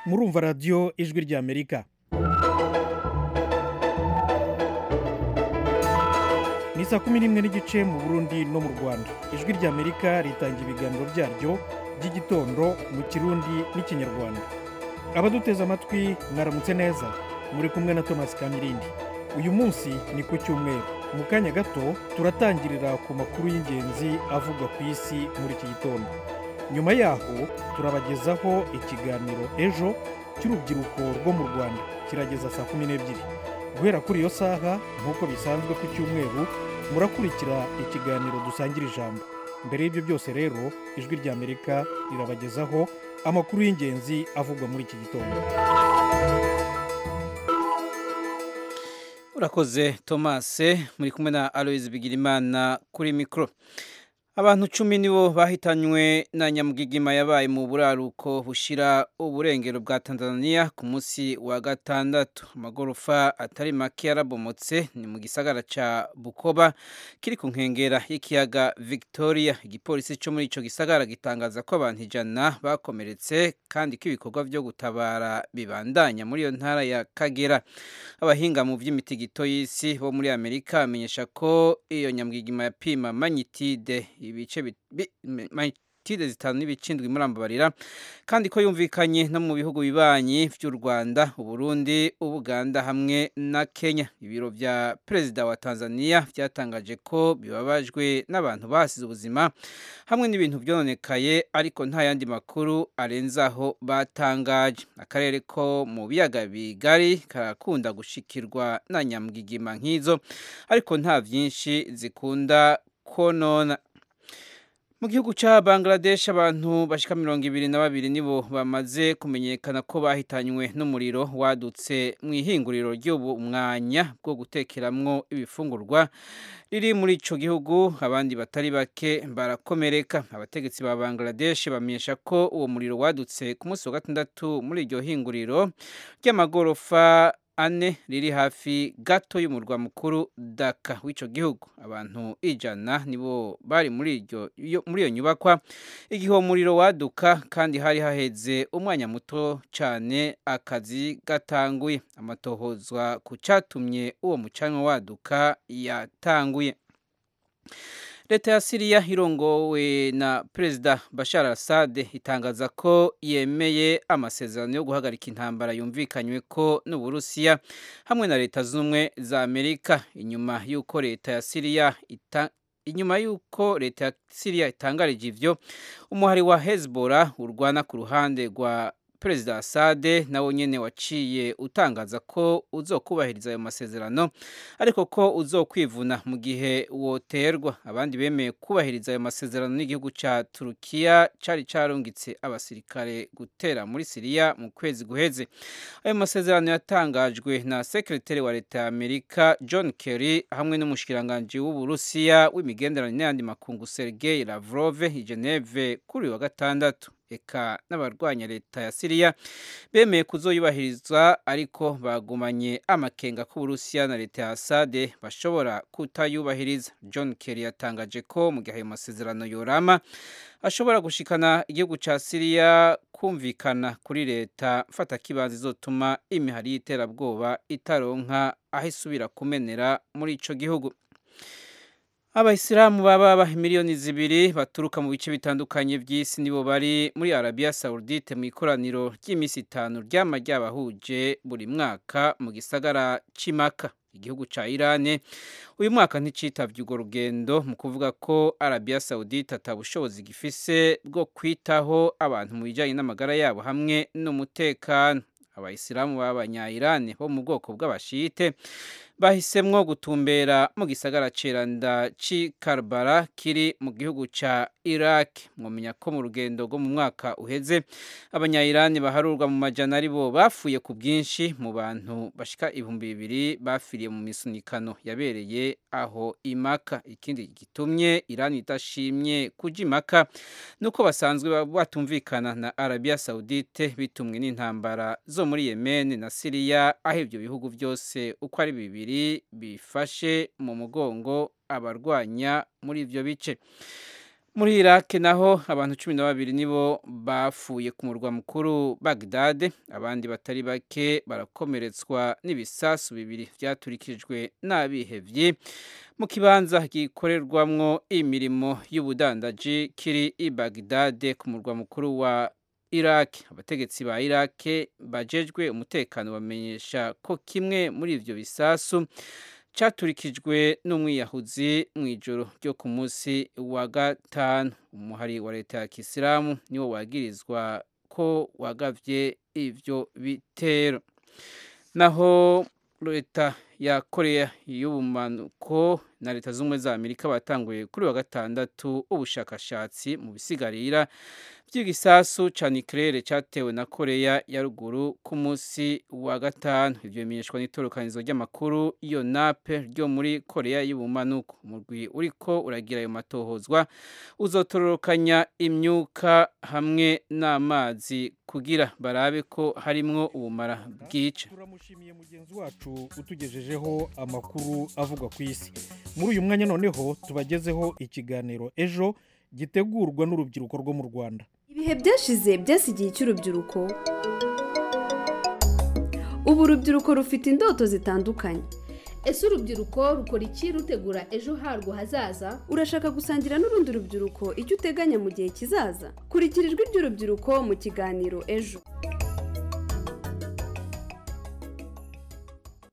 murumva radiyo ijwi ry'amerika ni saa kumi n'imwe n'igice mu burundi no mu rwanda ijwi ry'amerika ritanga ibiganiro byaryo by'igitondo mu kirundi n'ikinyarwanda abaduteze amatwi mwaramutse neza muri kumwe na thomas kamirindi uyu munsi ni ku cyumweru mu kanya gato turatangirira ku makuru y'ingenzi avugwa ku isi muri iki gitondo nyuma yaho turabagezaho ikiganiro ejo cy'urubyiruko rwo mu rwanda kirageza saa kumi n'ebyiri guhera kuri iyo saha nk'uko bisanzwe ku cyumweru murakurikira ikiganiro dusangira ijambo mbere y'ibyo byose rero ijwi ry'amerika rirabagezaho amakuru y'ingenzi avugwa muri iki gitondo urakoze tomase muri kumwe na aloyizi bigirimana kuri mikoro abantu cumi nibo bahitanywe na nyamugigima yabaye mu buraruko bushira uburengero bwa tanzania ku munsi wa gatandatu amagorofa atari make yarabomotse ni mu gisagara ca bukoba kiri ku nkengera y'ikiyaga victoria igipolisi co muri ico gisagara gitangaza ko abantu ijana bakomeretse kandi ko ibikorwa vyo gutabara bibandanya muri iyo ntara ya kagera abahinga mu vy'imitigito y'isi bo muri amerika bamenyesha ko iyo nyamugigima yapima manyitide ibice mayitide zitanu n'ibice indwi murambabarira kandi ko yumvikanye no mu bihugu bibanyi by'u rwanda uburundi ubuganda hamwe na kenya ibiro bya perezida wa tanzania byatangaje ko bibabajwe n'abantu bahasize ubuzima hamwe n'ibintu byononekaye ariko nta yandi makuru arenzaho batangaje akarere ko mu biyaga bigari karakunda gushikirwa na nyamwigima nk'izo ariko nta byinshi zikunda konona mu gihugu cya bangladesh abantu bashyika mirongo ibiri na babiri nibo bamaze kumenyekana ko bahitanywe n'umuriro wadutse mu ihinguriro ry'ubumwanya bwo gutekeramwo ibifungurwa riri muri icyo gihugu abandi batari bake barakomereka abategetsi ba bangladesh bamenyesha ko uwo muriro wadutse ku munsi wa gatandatu muri iryo hinguriro ry'amagorofa ane riri hafi gato y'umurwa mukuru daka w'icyo gihugu abantu ijana nibo bari muri iyo nyubakwa igihe uwo muriro waduka kandi hari haheze umwanya muto cyane akazi gatanguye amatohozwa ku cyatumye uwo mucanwa waduka yatanguye leta ya siriya irongowe na perezida bashar asade itangaza ko yemeye amasezerano yo guhagarika intambara yumvikanywe ko n'uburusiya hamwe na leta z'ubumwe za amerika inyuma y'uko leta ya siriya ita inyuma y'uko leta ya siriya itangarije ivyo umuhari wa hezbollah urwana ku ruhande rwa perezida asade nawe nyine waciye utangaza ko uzokubahiriza ayo masezerano ariko ko uzokwivuna mu gihe woterwa abandi bemeye kubahiriza ayo masezerano n'igihugu cya turukiya cyari cyarungitse abasirikare gutera muri siriya mu kwezi guheze ayo masezerano yatangajwe na sekireteri wa leta ya amerika john kerry hamwe n'umushikiranganji w'uburusiya w'imigenderanire n'ayandi makungu sergei lavrov i geneve kuri uyu wa gatandatu eka n'abarwanya leta ya siriya bemeye kuzoyubahiriza ariko bagumanye amakenga ko uburusiya na leta ya asade bashobora kutayubahiriza john kerry yatangaje ko mu gihe ayo masezerano yorama ashobora gushikana igihugu cya siriya kumvikana kuri leta mfatakibanza izotuma imihari y'iterabwoba itaronka aho isubira kumenera muri ico gihugu abayisilamu baba miliyoni zibiri baturuka mu bice bitandukanye by'isi nibo bari muri arabiya sawudite mu ikoraniro ry'iminsi itanu ryama ryabahuje buri mwaka mu gisagara cy'imaka igihugu cya irani uyu mwaka nticyitabye urwo rugendo mu kuvuga ko arabiya sawudite atabushobozi gifise bwo kwitaho abantu mu bijyanye n'amagara yabo hamwe n'umutekano abayisilamu b'abanyayirani bo mu bwoko bw'abashite bahisemwo gutumbera mu gisagara ceranda ci Karbala kiri mu gihugu ca Iraq mwomenya ko mu rugendo rwo mu mwaka uheze abanyayirani baharurwa mu majana aribo bafuye ku bwinshi mu bantu bashika ibihumbi bibiri bafiriye mu misunikano yabereye aho imaka ikindi gitumye Irani idashimye kuja imaka nuko basanzwe batumvikana na Arabia Saudite bitumwe n'intambara zo muri Yemen na Syria aho ivyo bihugu byose uko ari bibiri bifashe mu mugongo abarwanya muri ibyo bice muri iraq naho abantu cumi na babiri nibo bapfuye ku murwa mukuru bagdade abandi batari bake barakomeretswa n'ibisasu bibiri byaturikijwe n'abihebye mu kibanza gikorerwamwo imirimo y'ubudandaji kiri i bagdade ku murwa mukuru wa iraq abategetsi ba iraq bajejwe umutekano bamenyesha ko kimwe muri ibyo bisasu cyaturikijwe n'umwiyahuzi mu ijoro ryo ku munsi wa gatanu umuhari wa leta ya kisilamu niwo wagirizwa ko wagabye ibyo bitero naho leta ya korea y'ubumanuko na leta z'ubumwe za amerika batanguye kuri wa gatandatu ubushakashatsi mu bisigarira by'igisasu cya nikirere cyatewe na koreya ya ruguru ku munsi wa gatanu ibyo bimenyeshwa n'itorokanizo ry'amakuru yonape ryo muri koreya y'ubumanuko umurwi uriko uragira ayo matohozwa uzotororokanya imyuka hamwe n'amazi kugira barabe ko harimwo ubumara bwica turamushimiye mugenzi wacu utugejejeho amakuru avugwa ku isi muri uyu mwanya noneho tubagezeho ikiganiro ejo gitegurwa n'urubyiruko rwo mu rwanda ibihe byashize byasigiye icy'urubyiruko ubu urubyiruko rufite indoto zitandukanye ese urubyiruko rukora iki rutegura ejo harwo hazaza urashaka gusangira n'urundi rubyiruko icyo uteganya mu gihe kizaza kurikira ijwi ry'urubyiruko mu kiganiro ejo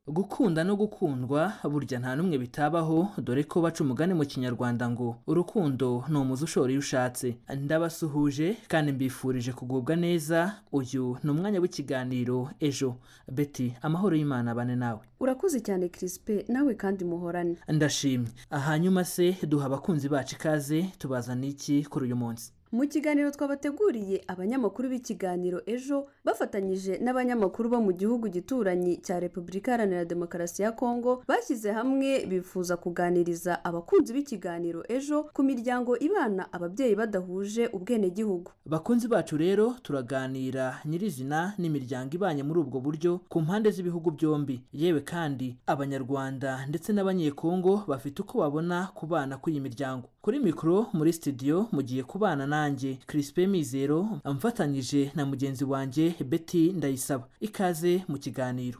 gukunda no gukundwa burya nta n'umwe bitabaho dore ko baca umugani mu kinyarwanda ngo urukundo ni umuzi ushora iyo ushatse ndabasuhuje kandi mbifurije kugubwa neza uyu ni umwanya w'ikiganiro ejo beti amahoro y'imana abane nawe urakoze cyane kirisipe nawe kandi muhorane ndashimye hanyuma se duha abakunzi bacu ikaze tubazana iki kuri uyu munsi mu kiganiro twabateguriye abanyamakuru b'ikiganiro ejo bafatanyije n'abanyamakuru bo mu gihugu gituranyi cya repubulika iharanira demokarasi ya kongo bashyize hamwe bifuza kuganiriza abakunzi b'ikiganiro ejo ku miryango ibana ababyeyi badahuje ubwenegihugu bakunzi bacu rero turaganira nyirizina n'imiryango ibanye muri ubwo buryo ku mpande z'ibihugu byombi yewe kandi abanyarwanda ndetse n'abanyekongo bafite uko babona kubana kw'iyi miryango kuri mikoro muri sitidiyo mugiye kubana na nanjye Crispin Mizero amfatanyije na mugenzi wanjye Betty Ndayisaba ikaze mu kiganiro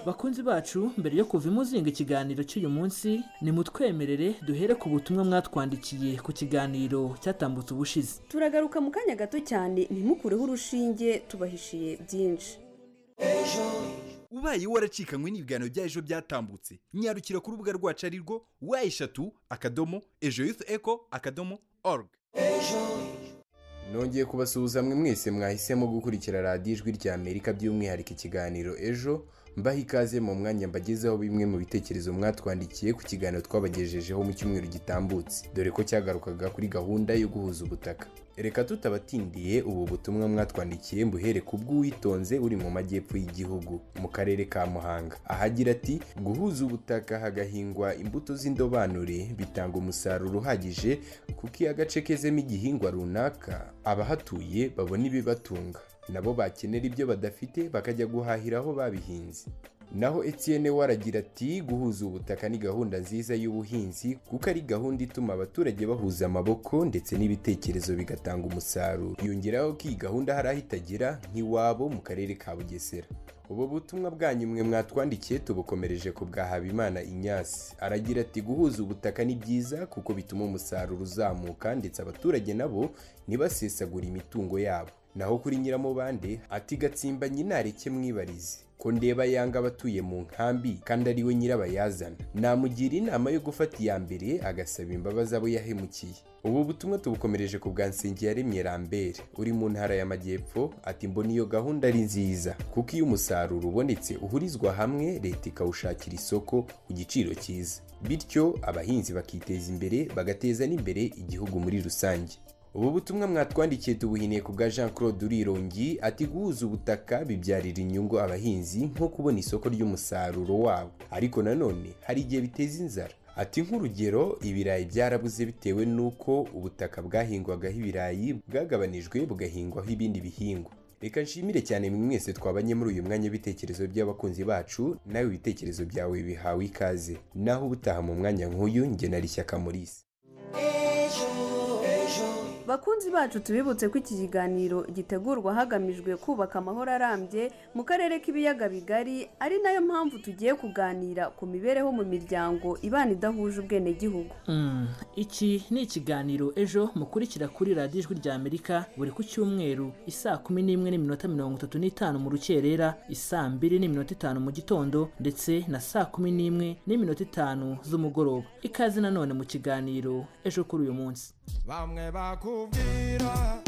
bakunzi bacu mbere yo kuva imuzinga ikiganiro cy'uyu munsi nimutwemerere duhere ku butumwa mwatwandikiye ku kiganiro cyatambutse ubushize turagaruka mu kanya gato cyane ntimukureho urushinge tubahishiye byinshi ubaye waracikanywe n'ibiganiro bya ejo byatambutse nyarukira ku rubuga rwacu ari rwo wa eshatu akadomo ejo yufu eko akadomo oruga nongeye kubasuhuza mwe mwese mwahisemo gukurikira radiyo ijwi rya amerika by'umwihariko ikiganiro ejo mbaho ikaze mu mwanya mbagezeho bimwe mu bitekerezo mwatwandikiye ku kiganiro twabagejejeho mu cyumweru gitambutse dore ko cyagarukaga kuri gahunda yo guhuza ubutaka reka tutabatindiye ubu butumwa mwatwandikiye mbuhere ku bw'uwitonze uri mu majyepfo y'igihugu mu karere ka muhanga ahagira ati guhuza ubutaka hagahingwa imbuto z'indobanure bitanga umusaruro uhagije kuko iyo agace kezemo igihingwa runaka abahatuye babona ibibatunga nabo bakenera ibyo badafite bakajya guhahira aho babihinze naho Etienne waragira ati guhuza ubutaka ni gahunda nziza y'ubuhinzi kuko ari gahunda ituma abaturage bahuza amaboko ndetse n'ibitekerezo bigatanga umusaruro yongeraho ko iyi gahunda hari aho itagera nk'iwabo mu karere ka bugesera ubu butumwa bwanyu mwe mwatwandikiye tubukomereje ku bwa habimana inyasi aragira ati guhuza ubutaka ni byiza kuko bituma umusaruro uzamuka ndetse abaturage nabo ntibasesagure imitungo yabo naho kuri nyiramubande ati gatsimba nyinareke mwibarize ko ndeba yanga abatuye mu nkambi kandi ari we nyirabayazana namugira inama yo gufata iya mbere agasaba imbabazi abo yahemukiye ubu butumwa tubukomereje ku bwa nsengiyaremye rambere uri mu ntara y'amajyepfo ati mbona iyo gahunda ari nziza kuko iyo umusaruro ubonetse uhurizwa hamwe leta ikawushakira isoko ku giciro cyiza bityo abahinzi bakiteza imbere bagateza n'imbere igihugu muri rusange ubu butumwa mwatwandikiye tubuhiniye ku bwa jean claude urirongi ati guhuza ubutaka bibyarira inyungu abahinzi nko kubona isoko ry'umusaruro wabo ariko nanone hari igihe biteza inzara ati nk'urugero ibirayi byarabuze bitewe n'uko ubutaka bwahingwagaho ibirayi bwagabanijwe bugahingwaho ibindi bihingwa reka nshimire cyane mwe mwese twabanye muri uyu mwanya w'ibitekerezo by'abakunzi bacu nawe ibitekerezo byawe bihawe ikaze naho ubutaha mu mwanya nk'uyu njye nari shyaka Maurice bakunzi bacu tubibutse ko iki kiganiro gitegurwa hagamijwe kubaka amahoro arambye mu karere k'ibiyaga bigari ari nayo mpamvu tugiye kuganira ku mibereho mu miryango ibana idahuje ubwenegihugu Mm, iki ni ikiganiro ejo mukurikira kuri radiyo ijwi rya amerika buri ku cyumweru isaa kumi n'imwe n'iminota mirongo itatu n'itanu mu rukerera isaa mbiri n'iminota itanu mu gitondo ndetse na saa kumi n'imwe n'iminota itanu z'umugoroba ikaze nanone mu kiganiro ejo kuri uyu munsi bamwe bakubwira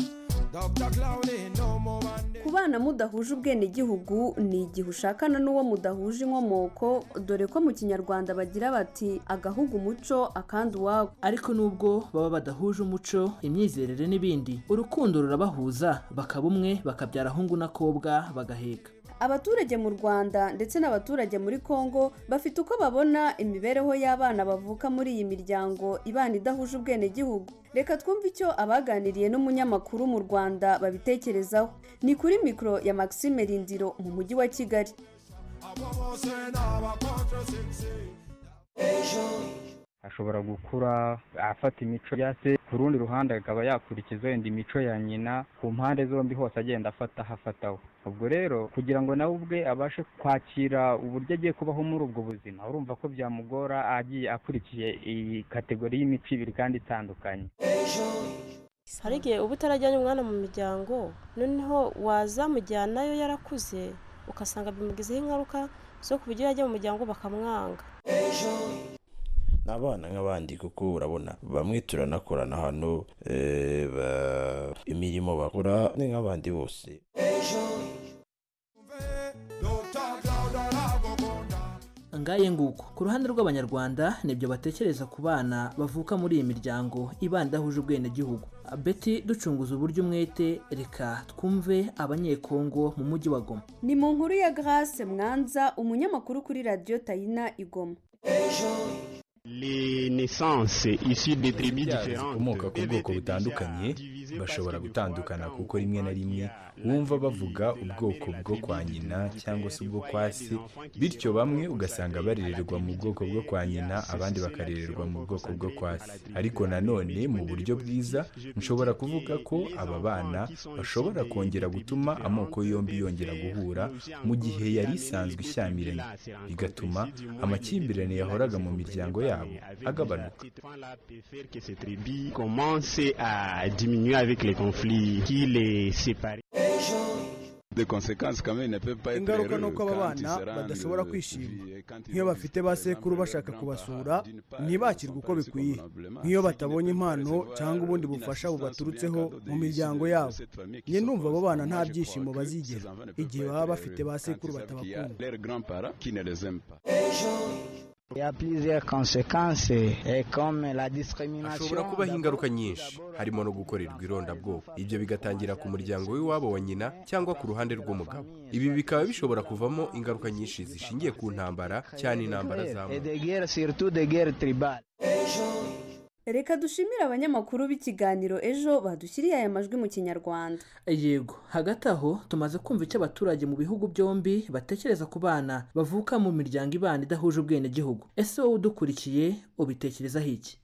dr claude no mu bandi kubana mudahuje ubwenegihugu ni igihe ushakana n'uwo mudahuje inkomoko dore ko mu kinyarwanda bagira bati agahugu umuco akandi uwabo ariko nubwo baba badahuje umuco imyizerere n'ibindi urukundo rurabahuza bakaba umwe bakabyara hungu n'akobwa bagaheka abaturage mu rwanda ndetse n'abaturage muri congo bafite uko babona imibereho y'abana bavuka muri iyi miryango ibana idahuje ubwenegihugu reka twumve icyo abaganiriye n'umunyamakuru mu rwanda babitekerezaho ni kuri mikoro ya maxime rindiro mu mujyi wa kigali abo bose ni abakontrosigisi ashobora gukura afata imico ya se ku rundi ruhande akaba yakurikiza wenda imico ya nyina ku mpande zombi hose agenda afata hafataho ubwo rero kugira ngo nawe ubwe abashe kwakira uburyo agiye kubaho muri ubwo buzima urumva ko byamugora agiye akurikiye iyi kategori y'imico ibiri kandi itandukanye hari igihe uba utarajyanye umwana mu miryango noneho wazamujyanayo yarakuze ugasanga bimugizeho ingaruka zo ku buryo yajya mu muryango bakamwanga ni abana nk'abandi kuko urabona bamwe turanakorana hano eh, ba- imirimo bakora ni nk'abandi bose dr claude aragukunda ngaye nguko ku ruhande rw'abanyarwanda nibyo batekereza ku bana bavuka muri iyi miryango ibana idahuje ubwenegihugu beti ducunguza uburyo umwete reka twumve abanyekongo mu mujyi wa goma ni mu nkuru ya grace mwanza umunyamakuru kuri radiyo tayina igoma imbyaro zikomoka ku bwoko butandukanye bashobora gutandukana kuko rimwe na rimwe wumva bavuga ubwoko bwo kwa nyina cyangwa se ubwo kwa se bityo bamwe ugasanga barererwa mu bwoko bwo kwa nyina abandi bakarererwa mu bwoko bwo kwa se ariko nanone mu buryo bwiza nshobora kuvuga ko aba bana bashobora kongera gutuma amoko yombi yongera guhura mu gihe yari isanzwe ishyamiranye bigatuma amakimbirane yahoraga mu miryango yabo agabanuka ingaruka ni uko aba bana badashobora kwishima nk'iyo bafite ba sekuru bashaka kubasura ntibakirwe uko bikwiye nk'iyo batabonye impano cyangwa ubundi bufasha bubaturutseho mu miryango yabo njye ndumva abo bana nta byishimo bazigera igihe baba bafite ba sekuru batabakunda hashobora kubaho ingaruka nyinshi harimo no gukorerwa irondabwoko ibyo bigatangira ku muryango w'iwabo wa nyina cyangwa ku ruhande rw'umugabo ibi bikaba bishobora kuvamo ingaruka nyinshi zishingiye ku ntambara cyane intambara z'amoko reka dushimire abanyamakuru b'ikiganiro ejo badushyiriye aya majwi mu kinyarwanda yego hagati aho tumaze kumva icyo abaturage mu bihugu byombi batekereza ku bana bavuka mu miryango ibana idahuje ubwenegihugu ese wowe udukurikiye ubitekerezaho iki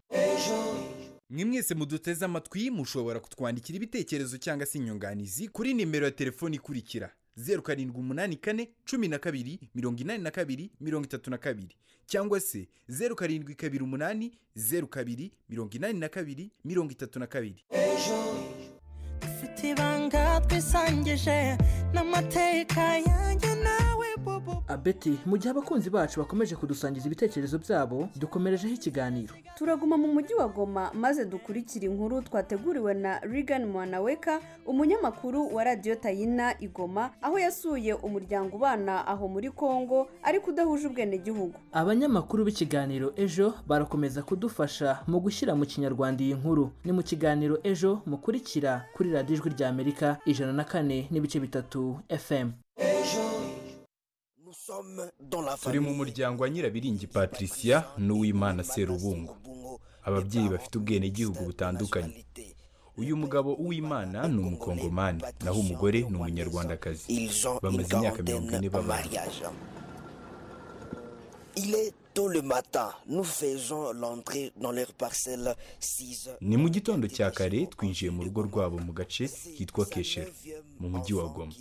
mwe mwese muduteze amatwi mushobora kutwandikira ibitekerezo cyangwa se inyunganizi kuri nimero ya telefoni ikurikira zeru karindwi umunani kane cumi na kabiri mirongo inani na kabiri mirongo itatu na kabiri cyangwa se zeru karindwi kabiri umunani zeru kabiri mirongo inani na kabiri mirongo itatu na kabiri dufite ibanga twisangije n'amateka yanjye nawe bobo abeti mu gihe abakunzi bacu bakomeje kudusangiza ibitekerezo byabo dukomerejeho ikiganiro turaguma mu mujyi wa goma maze dukurikira inkuru twateguriwe na Regan mwanaweka umunyamakuru wa radiyo tayina igoma aho yasuye umuryango ubana aho muri congo ariko udahuje ubwenegihugu abanyamakuru b'ikiganiro ejo barakomeza kudufasha mu gushyira mu kinyarwanda iyi nkuru ni mu kiganiro ejo mukurikira kuri radiyo ijwi rya amerika ijana na kane n'ibice bitatu fm turi mu muryango wa nyirabiringi patricia n'uwimana serubungo ababyeyi bafite ubwenegihugu butandukanye uyu mugabo uw'imana ni umukongomani naho umugore ni umunyarwandakazi bamaze imyaka mirongo ine babana Il est tôt le matin. Nous faisons l'entrée dans leur parcelle 6 heures. ni mu gitondo cya kare twinjiye mu rugo rwabo mu gace kitwa keshero mu mujyi wa goma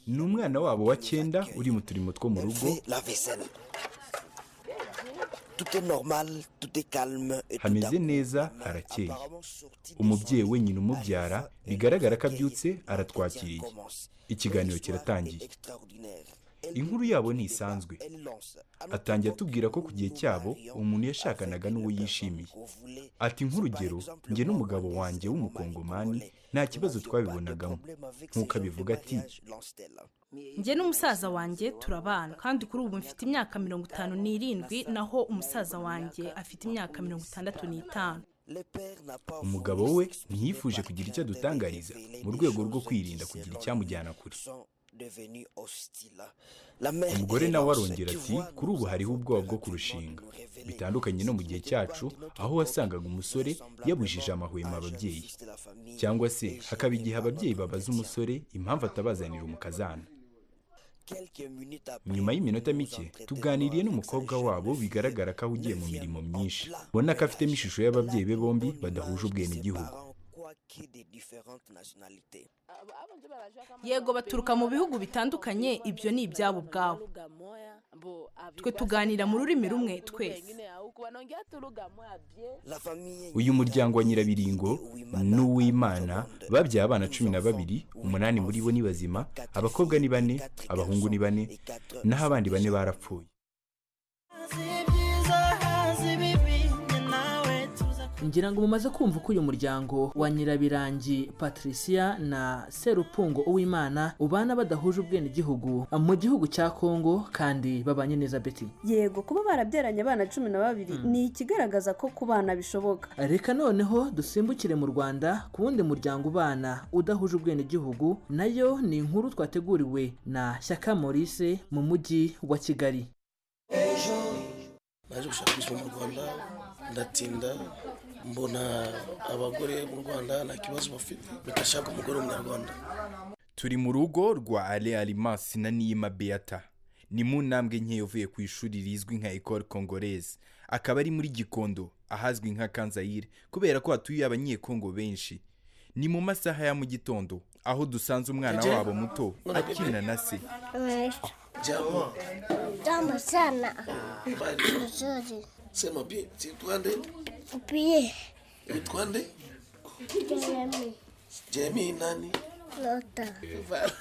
ni umwana wabo wa cyenda uri mu turimo two mu rugo Fait la vaisselle. Tout est normal, tout est calme et tout hameze neza harakeye umubyeyi wenyine umubyara bigaragara ko abyutse aratwakiriye ikiganiro kiratangiye extraordinaire. inkuru yabo ntisanzwe atangiye atubwira ko ku gihe cyabo umuntu yashakanaga n'uwo yishimiye ati nk'urugero njye n'umugabo wanjye w'umukongomani nta kibazo twabibonagamo nk'uko abivuga ati njye n'umusaza wanjye turabana kandi kuri ubu mfite imyaka mirongo itanu n'irindwi naho umusaza wanjye afite imyaka mirongo itandatu n'itanu umugabo we ntiyifuje kugira icyo adutangariza mu rwego rwo kwirinda kugira icyamujyana kure Devenu hostile. La mère umugore nawe Thérèse, arongera qui ati voit kuri ubu hariho ubwoba bwo kurushinga bitandukanye no mu gihe cyacu aho wasangaga umusore yabujije amahwemo ababyeyi cyangwa se hakaba igihe ababyeyi babaza umusore impamvu atabazanira umukazana quelques minutes après, nyuma y'iminota mike tuganiriye n'umukobwa wabo bigaragara ko ahugiye mu mirimo myinshi ubona ko afitemo ishusho y'ababyeyi be bombi badahuje ubwenegihugu qui des différentes nationalités. yego baturuka mu bihugu bitandukanye ibyo ni ibyabo ubwabo twe tuganira mu rurimi rumwe twese La famille uyu muryango wa nyirabiringo n'uw'imana babyaye abana cumi na babiri umunani muri bo ni bazima abakobwa ni bane abahungu ni bane naho abandi bane barapfuye ngira ngo mumaze kumva uko uyu muryango wa nyirabirangi patricia na serupungo uwimana ubana badahuje ubwenegihugu mu gihugu cya kongo kandi babanye neza beti yego kuba barabyaranye abana cumi na babiri ni ikigaragaza ko ku bana bishoboka reka noneho dusimbukire mu rwanda ku wundi muryango ubana udahuje ubwenegihugu nayo ni inkuru twateguriwe na shyaka maurice mu mujyi wa kigali naje gushaka ubuzima mu rwanda ndatinda mbona abagore mu rwanda nta kibazo bafite bagashaka umugore w'umunyarwanda turi mu rugo rwa ale alimasi na niyima beata ni mu ntambwe nke yavuye ku ishuri rizwi nka ecole congolaise akaba ari muri gikondo ahazwi nka kanzayire kubera ko hatuye abanyekongo benshi ni mu masaha ya mu gitondo aho dusanze umwana Jeje. wabo muto akina na se jama Jambo sana. bari Nzuri. sema bi sitwa nde Pia witwa nde Jeremy jemi nani Lota.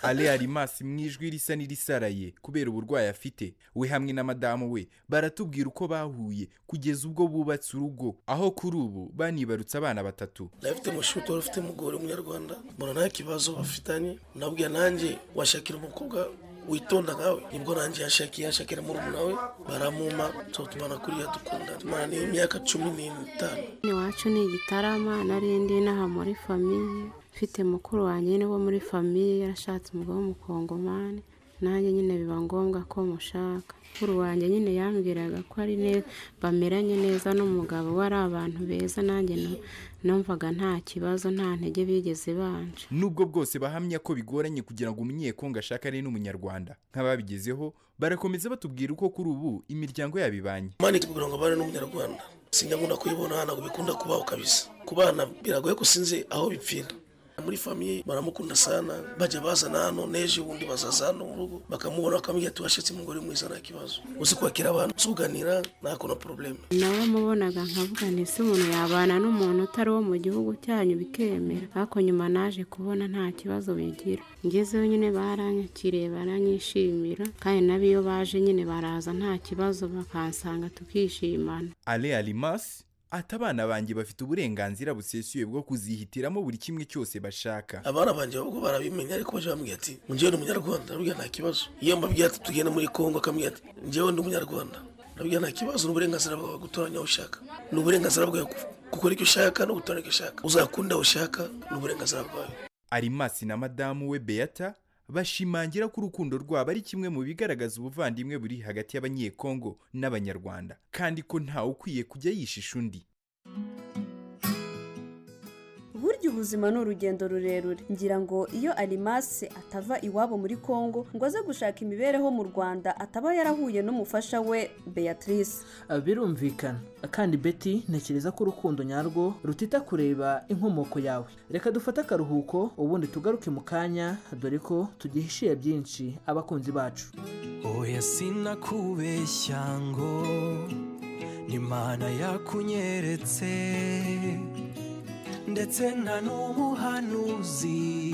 ale alimasi mu ijwi risa n'irisaraye kubera uburwayi afite we hamwe na madamu we baratubwira uko bahuye kugeza ubwo bubatse urugo aho kuri ubu banibarutse abana batatu ndabifite mushuti wari ufite umugore w'umunyarwanda mbona nta kibazo bafitanye nabwiye nanjye washakira umukobwa witonda nkawe nibwo nanjye yashakiye yashakira murumuna we baramuma so tumana kuriya dukunda tumana n'imyaka cumi n'itanu iwacu ni igitarama narindi n'aha muri famiye mfite mukuru wanjye nyine wo muri famiye yarashatse umugabo w'umukongomani nanjye nyine biba ngombwa ko mushaka mukuru wanjye nyine yambwiraga ko ari neza bameranye neza n'umugabo we ari abantu beza nanjye nu- numvaga nta kibazo nta ntege bigeze banje nubwo bwose bahamya ko bigoranye kugira ngo umunyekongo ashakane n'umunyarwanda nk'ababigezeho barakomeza batubwira uko kuri ubu imiryango yabo ibanye mani kugira ngo abane n'umunyarwanda sinyakunda kuyibona ntabwo bikunda kubaho kabisa ku bana biragoye ko sinzi aho bipfira muri famiye baramukunda sana bajya bazana hano n'ejo ubundi bazaza hano mu rugo bakamubona bakamubwira ati washatse umugore mwiza nta kibazo uzi kwakira abantu uzi kuganira nta kono porobuleme nawe mubonaga nkavuga nti se umuntu yabana n'umuntu utari wo mu gihugu cyanyu bikemera ariko nyuma naje kubona nta kibazo bigira ngezeho nyine baranyakiriye baranyishimira kandi nabo iyo baje nyine baraza nta kibazo bakansanga tukishimana ale alimasi ati abana banjye bafite uburenganzira busesuye bwo kuzihitiramo buri kimwe cyose bashaka abana banjye ahubwo barabimenya ariko baje bambwira ati njyewe ni umunyarwanda nabwira nta kibazo iyo mbabwira ati tugenda muri kongo akambwira ati njyewe ndi umunyarwanda nabwira nta kibazo ni uburenganzira bwawe gutoranya aho ushaka ni uburenganzira bwawe gu- gukora icyo ushaka no gutoranya icyo ushaka uzakunda aho ushaka ni uburenganzira bwawe arimasi na madamu we beata bashimangira ko urukundo rwabo ari kimwe mu bigaragaza ubuvandimwe buri hagati y'abanyekongo n'abanyarwanda kandi ko ntawe ukwiye kujya yishisha undi burya ubu ubuzima ni urugendo rurerure ngira ngo iyo arimase atava iwabo muri congo ngo aze gushaka imibereho mu rwanda ataba yarahuye n'umufasha we beatrice birumvikana kandi beti ntekereza ko urukundo nyarwo rutita kureba inkomoko yawe reka dufate akaruhuko ubundi tugaruke mu kanya dore ko tugihishiye byinshi abakunzi bacu oya sinakubeshya ngo n'imana yakunyeretse ndetse nta n'umuhanuzi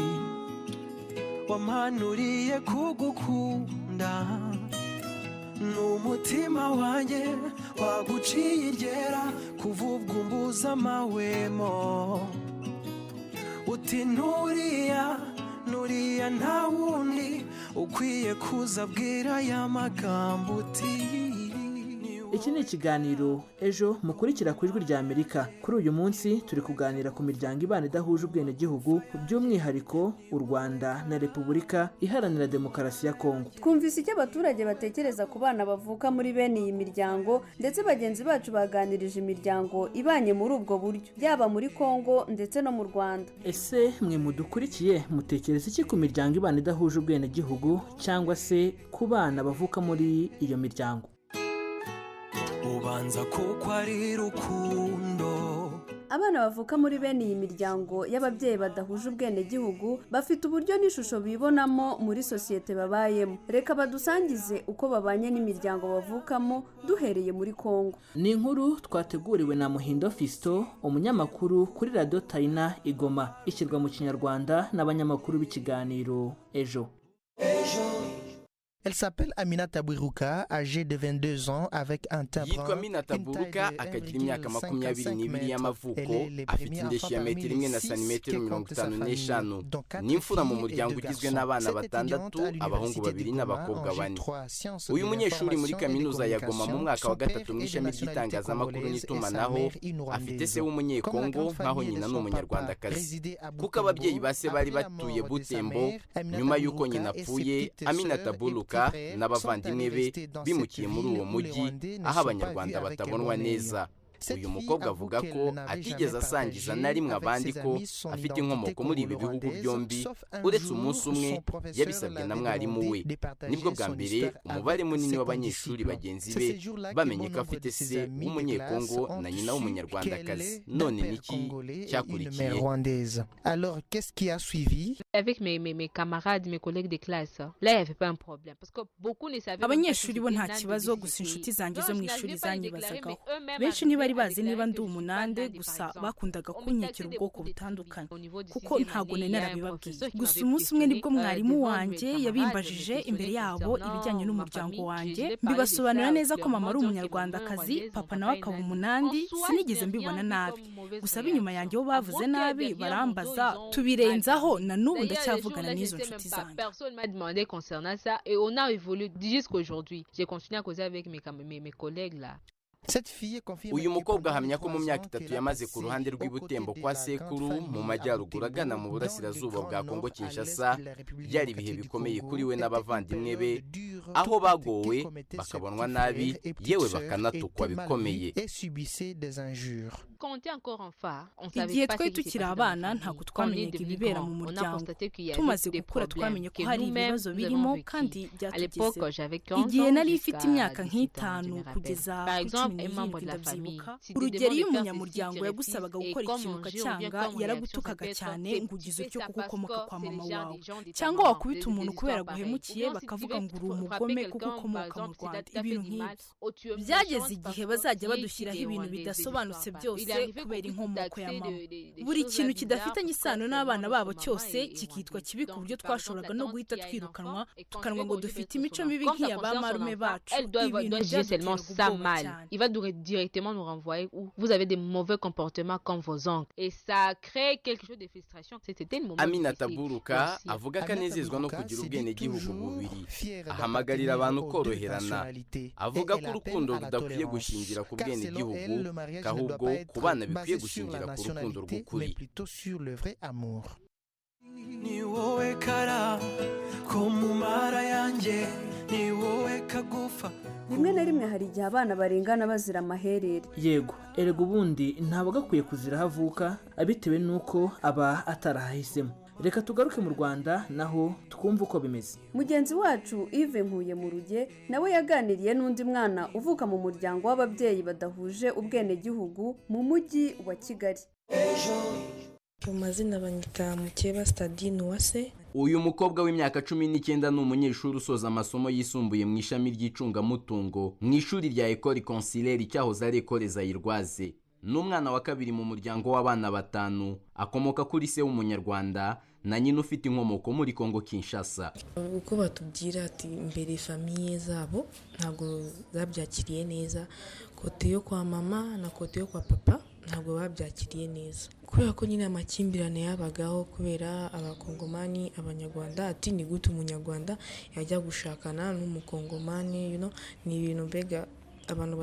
wampanuriye kugukunda n'umutima wanjye waguciye iryera kuvubwa umbuza amahwemo uti nturiya nuriya nta wundi ukwiye kuza abwira ya magambo uti iki ni ikiganiro ejo mukurikira ku ijwi rya amerika kuri uyu munsi turi kuganira ku miryango ibana idahuje ubwenegihugu by'umwihariko u rwanda na repubulika iharanira demokarasi ya kongo twumvise icyo abaturage batekereza ku bana bavuka muri bene iyi miryango ndetse bagenzi bacu baganirije imiryango ibanye muri ubwo buryo yaba muri kongo ndetse no mu rwanda ese mwe mudukurikiye mutekereza iki ku miryango ibana idahuje ubwenegihugu cyangwa se ku bana bavuka muri iyo miryango ubanza kuko ari rukundo abana bavuka muri bene iyi miryango y'ababyeyi badahuje ubwenegihugu bafite uburyo n'ishusho bibonamo muri sosiyete babayemo reka badusangize uko babanye n'imiryango bavukamo duhereye muri kongo ni inkuru twateguriwe na muhindo fisito umunyamakuru kuri radiyo tayina igoma ishyirwa mu kinyarwanda n'abanyamakuru b'ikiganiro ejo Elle s'appelle Amina Tabwiruka, âgée de 22 ans, avec un timbre. yitwa mina taburuka akagira imyaka makumyabiri n'ibiri y'amavuko afite indeshyi ya metero imwe na santimetero mirongo itanu n'eshanu ni imfura mu muryango ugizwe n'abana batandatu abahungu babiri n'abakobwa bane uyu munyeshuri muri kaminuza ya goma mu mwaka wa gatatu mu ishami ry'itangazamakuru n'itumanaho afite se w'umunyekongo nk'aho nyina ni umunyarwandakazi kuko ababyeyi ba se bari batuye butembo nyuma y'uko nyina apfuye amina taburuka n'abavandimwe be bimukiye muri uwo mujyi aho abanyarwanda batabonwa neza uyu mukobwa avuga ko atigeze asangiza na rimwe abandi ko afite inkomoko muri ibi bihugu byombi uretse umunsi umwe yabisabwe na mwarimu we nibwo bwa mbere umubare munini w'abanyeshuri bagenzi be bamenye ko afite se w'umunyekongo na nyina w'umunyarwandakazi none niki cyakurikiye Alors, qu'est-ce qui a suivi Avec mes, mes, mes camarades, mes collègues de classe, là, il n'y avait pas un problème. Parce que beaucoup ne savaient abanyeshuri bo nta kibazo gusa inshuti zanjye zo mu ishuri zanyibazagaho benshi ntibari bazi niba ndi umunande gusa bakundaga kunyakira ubwoko butandukanye kuko ntabwo nari narabibabwiye gusa umunsi umwe nibwo mwarimu wanjye yabimbajije imbere yabo ibijyanye n'umuryango wanjye mbibasobanurira neza ko mama ari umunyarwandakazi papa nawe akaba umunandi sinigeze mbibona nabi gusa ab'inyuma yanjye bo bavuze nabi barambaza tubirenzaho na n'ubu ndacyavugana n'izo nshuti zanjye personne m'a demandé concernant ça et on a évolué jusqu'à aujourd'hui. J'ai continué à causer avec mes, cam- mes, mes collègues là. uyu mukobwa ahamya ko mu myaka itatu yamaze ku ruhande rw'ibutembo kwa sekuru mu majyaruguru agana mu burasirazuba bwa kongo kinshasa byari ibihe bikomeye kuri we n'abavandimwe be aho bagowe bakabonwa nabi yewe bakanatukwa bikomeye Quand on était encore enfant, on igihe savait pas twari ce qui s'est tukiri passé abana dans notre ntabwo vie. Quand on est twamenyaga devenu ibibera grand, mu on a muryango constaté qu'il y avait tumaze des gukura twamenya problèmes ko que hari nous-mêmes ibibazo nous birimo avons kandi vécu. À l'époque, j'avais byatugezeho 15 ans igihe nari jusqu'à ifite imyaka 18 ans, nk'itanu je me rappelle. kugeza Par kuri exemple, cumi un n'irindwi membre de la ndabyibuka famille, si tu urugero iyo demandes de faire umunyamuryango ceci, tu yagusabaga refuses, gukora ikintu et comme on dit, on vient ukacyanga comme on yaragutukaga reaction, cyane c'est- ngo ugize tu utyo fais kuko ça ukomoka parce kwa que mama wawe c'est les gens- les gens de ta cyangwa maman, wakubita des- umuntu des kubera histoires pareilles. guhemukiye Ou bien si tu bakavuga veux ngo uri frapper umugome quelqu'un, kuko par ukomoka mu exemple, si t'as- rwanda t'as fait ibintu du mal, nk'ibyo oh, tu es byageze méchante parce igihe que bazajya tu es badushiraho ici, ibintu des- des bidasobanutse histoires byose pareilles. Il est arrivé kubera qu'on inkomoko ya taxait mama de- de- des buri choses kintu bizarres kidafitanye parce que isano c'est n'abana vraiment bacu notre cyose maman et- et kikitwa moi, kibi ku donc, buryo par exemple, twashoboraga no la tante guhita qui a une twirukanwa enfant et qu'on tukanwa sait ngo qu'au dufite début de imico son mibi enfant, nk'iya quand ba ça concerne son marume enfant, bacu elle doit, ibintu doit dire byaduteraga seulement ça ubwoba mal. cyane Il va dire- directement nous renvoyer où vous avez des mauvais comportements comme vos oncles. Et ça crée quelque chose de frustration. C'était le moment. amina difficile taburuka aussi. avuga ko anezezwa no kugira ubwenegihugu bubiri ahamagarira abantu koroherana avuga ko urukundo rudakwiye gushingira ku bwenegihugu ahubwo ku bana bikwiye gushingira ku rukundo rw'ukuri plutôt sur le vrai amour. ni wowe kara ko mu mara yanjye ni wowe akagufa rimwe na rimwe hari igihe abana barengana bazira amaherere yego erega ubundi ntabwo agakwiye kuzira aho avuka bitewe n'uko aba atarahahisemo reka tugaruke mu rwanda naho twumve uko bimeze mugenzi wacu ive nkuye mu ruge nawe yaganiriye n'undi mwana uvuka mu muryango w'ababyeyi badahuje ubwenegihugu mu mujyi wa kigali mu mazina banyita mukeba sitadine uwase uyu mukobwa w'imyaka cumi n'icyenda ni umunyeshuri usoza amasomo yisumbuye mu ishami ry'icungamutungo mu ishuri rya ekori konsileri cyahoze ari ekore zayirwaze ni umwana wa kabiri mu muryango w'abana batanu akomoka kuri se w'umunyarwanda na nyina ufite inkomoko muri kongo kinshasa uko batubwira ati mbere famiye zabo ntabwo zabyakiriye neza kote yo kwa mama na kote yo kwa papa ntabwo babyakiriye neza kubera ko nyine amakimbirane yabagaho kubera abakongomani abanyarwanda ati ni gute umunyarwanda yajya gushakana n'umukongomani ni ibintu mbega abantu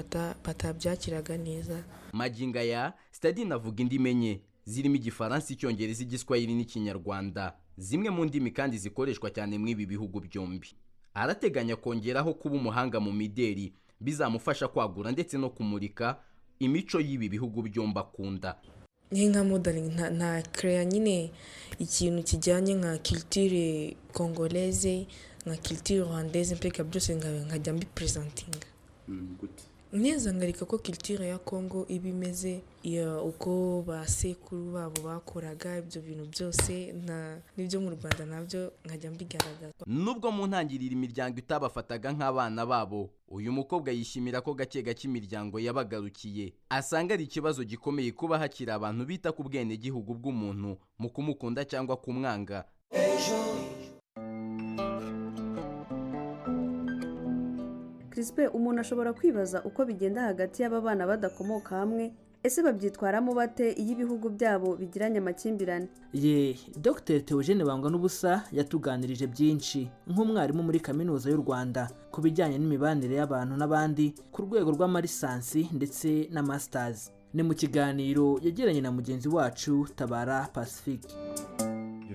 batabyakiraga neza maginga ya sitadine avuga indimi enye zirimo igifaransa icyongereza igiswahili n'ikinyarwanda zimwe mu ndimi kandi zikoreshwa cyane muri ibi bihugu byombi arateganya kongeraho kuba umuhanga mu mideri bizamufasha kwagura ndetse no kumurika imico y'ibi bihugu byombi akunda nka modaringi nta kereya nyine ikintu kijyanye nka kiritire kongoreze nka kiritire rwandeze mpeka byose nkajya mbiperezentinga neza ngarika ko kiritire ya kongo iba imeze uko ba sekuru babo bakoraga ibyo bintu byose n'ibyo mu rwanda nabyo nkajya mbigaragaza nubwo mu ntangiriro imiryango itabafataga nk'abana babo uyu mukobwa yishimira ko gake gake imiryango yabagarukiye asanga ari ikibazo gikomeye kuba hakiri abantu bita ku bwenegihugu bw'umuntu mu kumukunda cyangwa kumwanga Crispe umuntu ashobora kwibaza uko bigenda hagati y'aba bana badakomoka hamwe ese babyitwaramo bate iyo ibihugu byabo bigiranye amakimbirane ye dr Theogene bangwa n'ubusa yatuganirije byinshi nk'umwarimu muri kaminuza y'u rwanda ku bijyanye n'imibanire y'abantu n'abandi ku rwego rw'amarisansi ndetse na masitazi ni mu kiganiro yegeranye na mugenzi wacu tabara pacifique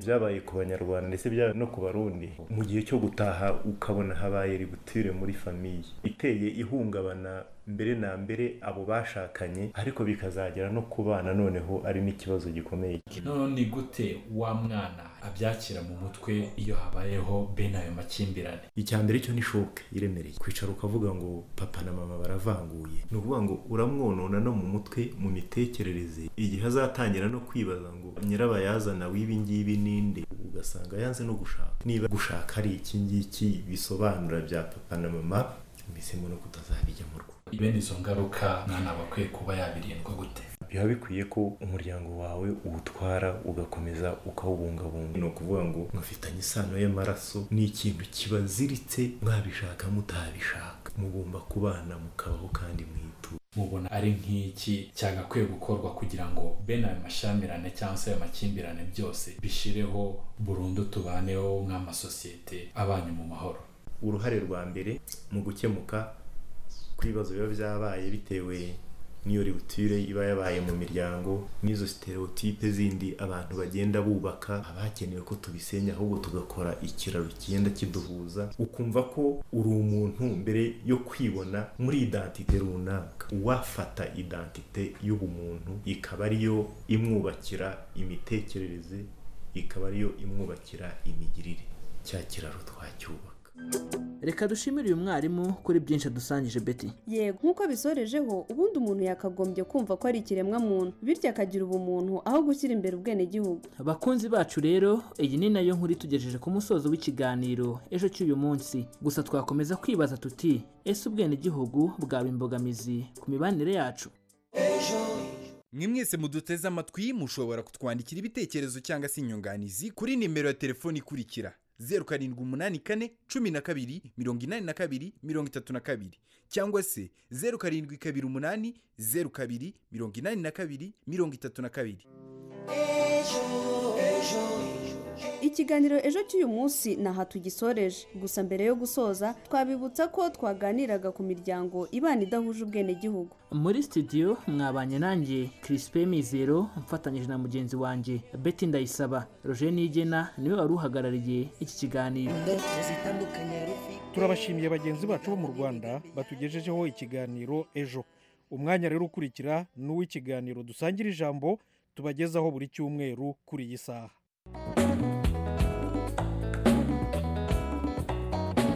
byabaye ku banyarwanda ndetse byabaye no ku barundi mu gihe cyo gutaha ukabona habaye ributire muri famiye iteye ihungabana mbere na mbere abo bashakanye ariko bikazagera no ku bana noneho ari n'ikibazo gikomeye noneho ni gute wa mwana abyakira mu mutwe iyo habayeho bene ayo makimbirane icya mbere cyo ni shoke iremereye kwicara ukavuga ngo papa na mama baravanguye ni ukuvuga ngo uramwonona no mu mutwe mu mitekerereze igihe azatangira no kwibaza ngo nyirabayazana w'ibi ngibi ninde ugasanga yanze no gushaka niba gushaka ari iki ngiki bisobanura bya papa na mama mbisemo no kutazabijya mu rugo bene izo ngaruka mwana aba akwiye kuba yabirindwa gute biba bikwiye ko umuryango wawe uwutwara ugakomeza ukawubungabunga ni ukuvuga ngo mwafitanye isano y'amaraso ni ikintu kibaziritse mwabishaka mutabishaka mugomba kubana mukabaho kandi mwitura mubona ari nk'iki cyagakwiye gukorwa kugira ngo bene ayo mashyamirane cyangwa se ayo makimbirane byose bishireho burundu tubaneho nk'amasosiyete abanye mu mahoro uruhare rwa mbere mu gukemuka kw'ibibazo biba byabaye bitewe n'iyo ributire iba yabaye mu miryango n'izo sitereotipe zindi abantu bagenda bubaka abakenewe ko tubisenya ahubwo tugakora ikiraro kigenda kiduhuza ukumva ko uri umuntu mbere yo kwibona muri idantite runaka uwafata idantite y'ubumuntu ikaba ariyo imwubakira imitekerereze ikaba ariyo imwubakira imigirire cya kiraro twacyubaka reka dushimire uyu mwarimu kuri byinshi adusangije beti yego nk'uko bisorejeho ubundi umuntu yakagombye kumva ko ari ikiremwa muntu bityo akagira ubumuntu aho gushyira imbere ubwenegihugu abakunzi bacu rero iyi ni nayo nkuru itugejeje ku musozo w'ikiganiro ejo cy'uyu munsi gusa twakomeza kwibaza tuti ese ubwenegihugu bwaba imbogamizi ku mibanire yacu mwe mwese muduteze amatwi mushobora kutwandikira ibitekerezo cyangwa se inyunganizi kuri nimero ya telefoni ikurikira zeru karindwi umunani kane cumi na kabiri mirongo inani na kabiri mirongo itatu na kabiri cyangwa se zeru karindwi kabiri umunani zeru kabiri mirongo inani na kabiri mirongo itatu na kabiri ikiganiro ejo cy'uyu munsi ni aha tugisoreje gusa mbere yo gusoza twabibutsa ko twaganiraga ku miryango ibana idahuje ubwenegihugu muri studio mwabanye nanjye kirisipe mizero mfatanyije na mugenzi wanjye beti ndayisaba roger nigena niwe wari uhagarariye iki kiganiro turabashimiye bagenzi bacu bo mu rwanda batugejejeho ikiganiro ejo umwanya rero ukurikira ni uw'ikiganiro dusangira ijambo tubagezaho buri cyumweru kuri iyi saha